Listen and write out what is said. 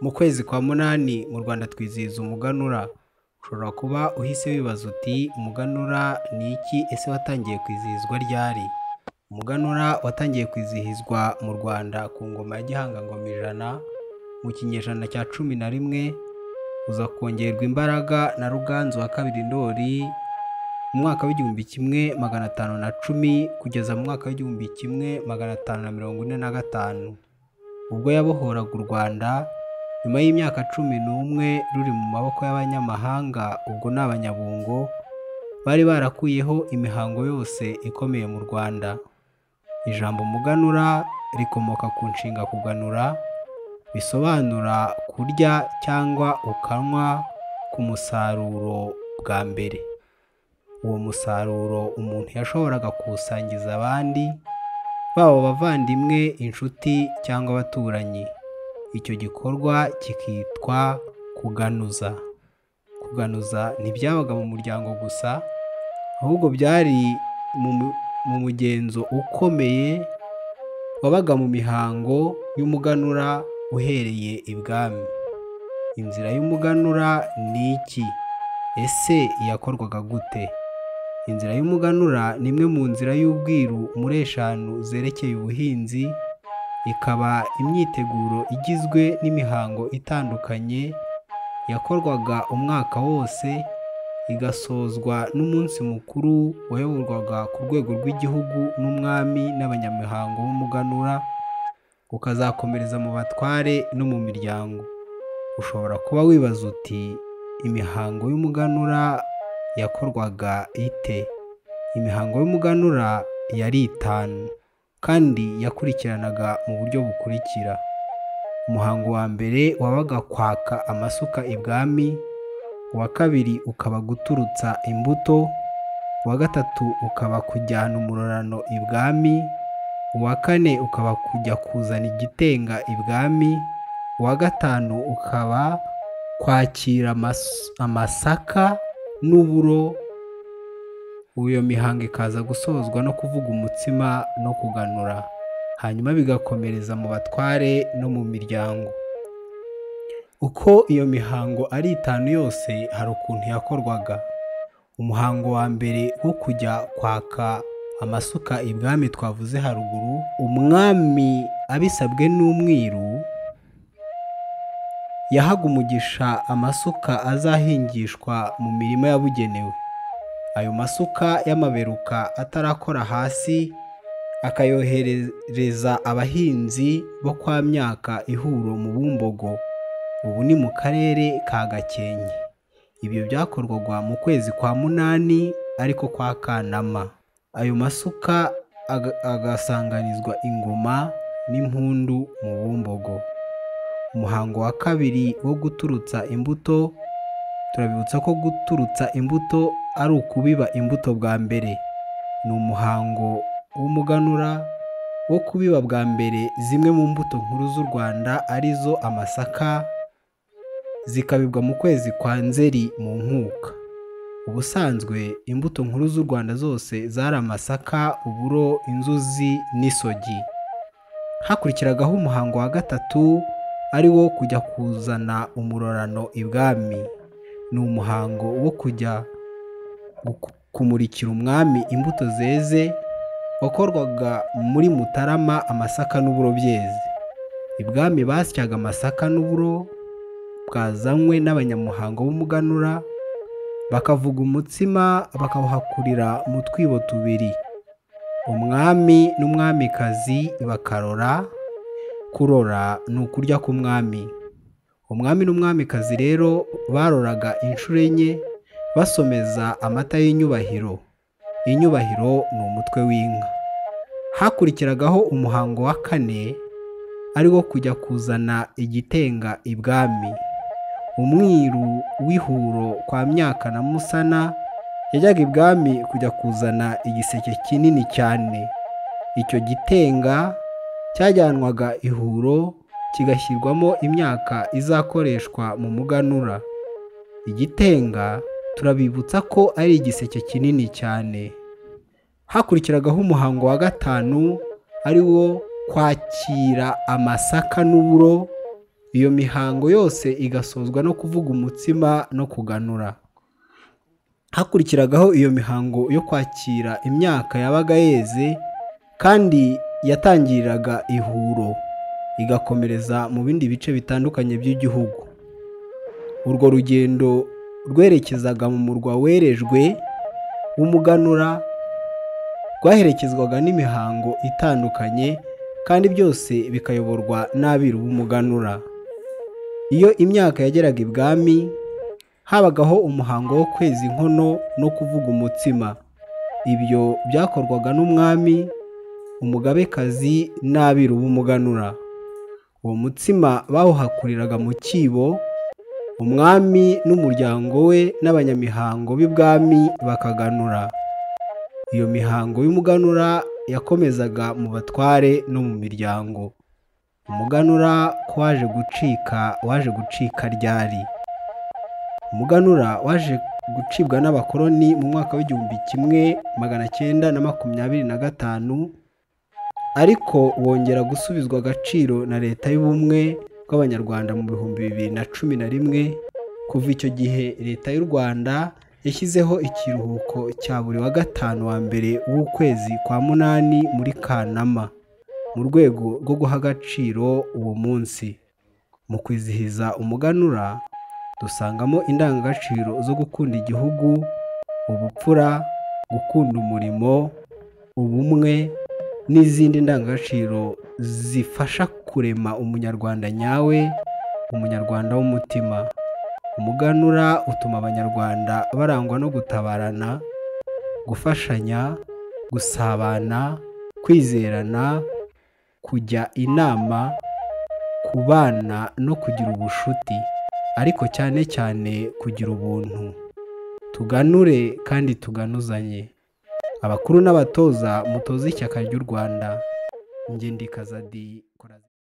mu kwezi kwa munani mu rwanda twizihiza umuganura ushobora kuba uhise wibaza uti umuganura ni iki ese watangiye kwizihizwa ryari umuganura watangiye kwizihizwa mu rwanda ku ngoma ya gihanga ngoma ijana mu kinyejana cya cumi na rimwe uza kongerwa imbaraga na ruganzu wa kabiri ndori mu mwaka w'igihumbi kimwe magana atanu na cumi kugeza mu mwaka w'igihumbi kimwe magana atanu na mirongo ine na gatanu ubwo yabohoraga u rwanda nyuma y'imyaka cumi n'umwe ruri mu maboko y'abanyamahanga ubwo ni abanyabungo bari barakuyeho imihango yose ikomeye mu rwanda ijambo muganura rikomoka ku nshinga kuganura bisobanura kurya cyangwa ukanywa ku musaruro bwa mbere uwo musaruro umuntu yashoboraga kuwusangiza abandi baba abavandimwe inshuti cyangwa abaturanyi icyo gikorwa kikitwa kuganuza kuganuza ntibyabaga mu muryango gusa ahubwo byari mu mugenzo ukomeye wabaga mu mihango y'umuganura uhereye ibwami inzira y'umuganura ni iki ese iyakorwaga gute inzira y'umuganura ni imwe mu nzira y'ubwiru muri eshanu zerekeye ubuhinzi ikaba imyiteguro igizwe n'imihango itandukanye yakorwaga umwaka wose igasozwa n'umunsi mukuru wayoborwaga ku rwego rw'igihugu n'umwami n'abanyamihango b'umuganura ukazakomereza mu batware no mu miryango ushobora kuba wibaza uti imihango y'umuganura yakorwaga ite imihango y'umuganura yari itanu kandi yakurikiranaga mu buryo bukurikira umuhango wa mbere wabaga kwaka amasuka ibwami uwa kabiri ukaba guturutsa imbuto uwa gatatu ukaba kujyana umurorano ibwami uwa kane ukaba kujya kuzana igitenga ibwami uwa gatanu ukaba kwakira amasaka n'uburo iyo mihango ikaza gusozwa no kuvuga umutsima no kuganura hanyuma bigakomereza mu batware no mu miryango uko iyo mihango ari itanu yose hari ukuntu yakorwaga umuhango wa mbere wo kujya kwaka amasuka ibwami twavuze haruguru umwami abisabwe n'umwiru yahaga umugisha amasuka azahingishwa mu mirima yabugenewe ayo masuka y'amaberuka atarakora hasi akayohereza abahinzi bo kwa myaka ihuro mu bumbogo ubu ni mu karere ka gakenke ibyo byakorwaga mu kwezi kwa munani ariko kwa kanama ayo masuka agasanganizwa ingoma n'impundu mu bumbogo umuhango wa kabiri wo guturutsa imbuto turabibutsa ko guturutsa imbuto ari ukubiba imbuto bwa mbere ni umuhango w'umuganura wo kubiba bwa mbere zimwe mu mbuto nkuru z'u rwanda arizo amasaka zikabibwa mu kwezi kwa nzeri mu nkuka ubusanzwe imbuto nkuru z'u rwanda zose zari amasaka uburo inzuzi n'isogi hakurikiragaho umuhango wa gatatu ari wo kujya kuzana umurorano ibwami ni umuhango wo kujya kumurikira umwami imbuto zeze wakorwaga muri mutarama amasaka n'uburo byeze ibwami basyaga amasaka n'uburo bwazanywe n'abanyamuhango b'umuganura bakavuga umutsima bakawuhakurira mu twibo tubiri umwami n'umwamikazi bakarora kurora ni ukurya k'umwami umwami n'umwamikazi rero baroraga inshuro enye basomeza amata y'inyubahiro inyubahiro ni umutwe w'inka hakurikiragaho umuhango wa kane ari wo kujya kuzana igitenga ibwami umwiru w'ihuro kwa myaka na musana yajyaga ibwami kujya kuzana igiseke kinini cyane icyo gitenga cyajyanwaga ihuro kigashyirwamo imyaka izakoreshwa mu muganura igitenga turabibutsa ko ari igiseke kinini cyane hakurikiragaho umuhango wa gatanu ari wo kwakira amasaka n'uburo iyo mihango yose igasozwa no kuvuga umutsima no kuganura hakurikiragaho iyo mihango yo kwakira imyaka yabaga yeze kandi yatangiriraga ihuro igakomereza mu bindi bice bitandukanye by'igihugu urwo rugendo rwerekezaga mu murwa werejwe w'umuganura rwaherekezwaga n'imihango itandukanye kandi byose bikayoborwa n'abiru b'umuganura iyo imyaka yageraga ibwami habagaho umuhango wo kweza inkono no kuvuga umutsima ibyo byakorwaga n'umwami umugabekazi n'abiru b'umuganura uwo mutsima bawuhakuriraga mu cyibo umwami n'umuryango we n'abanyamihango b'ibwami bakaganura iyo mihango y'umuganura yakomezaga mu batware no mu miryango umuganura ko waje gucika waje gucika ryari umuganura waje gucibwa n'abakoloni mu mwaka w'igihumbi kimwe magana cyenda na makumyabiri na gatanu ariko wongera gusubizwa agaciro na leta y'ubumwe bw'abanyarwanda mu bihumbi bibiri na cumi na rimwe kuva icyo gihe leta y'u rwanda yashyizeho ikiruhuko cya buri wa gatanu wa mbere w'ukwezi kwa munani muri kanama mu rwego rwo guha agaciro uwo munsi mu kwizihiza umuganura dusangamo indangagaciro zo gukunda igihugu ubupfura gukunda umurimo ubumwe n'izindi ndangagaciro zifasha kurema umunyarwanda nyawe umunyarwanda w'umutima umuganura utuma abanyarwanda barangwa no gutabarana gufashanya gusabana kwizerana kujya inama kubana no kugira ubushuti ariko cyane cyane kugira ubuntu tuganure kandi tuganuzanye abakuru n'abatoza mutoze ishyaka ry'u rwanda ngende ikaza di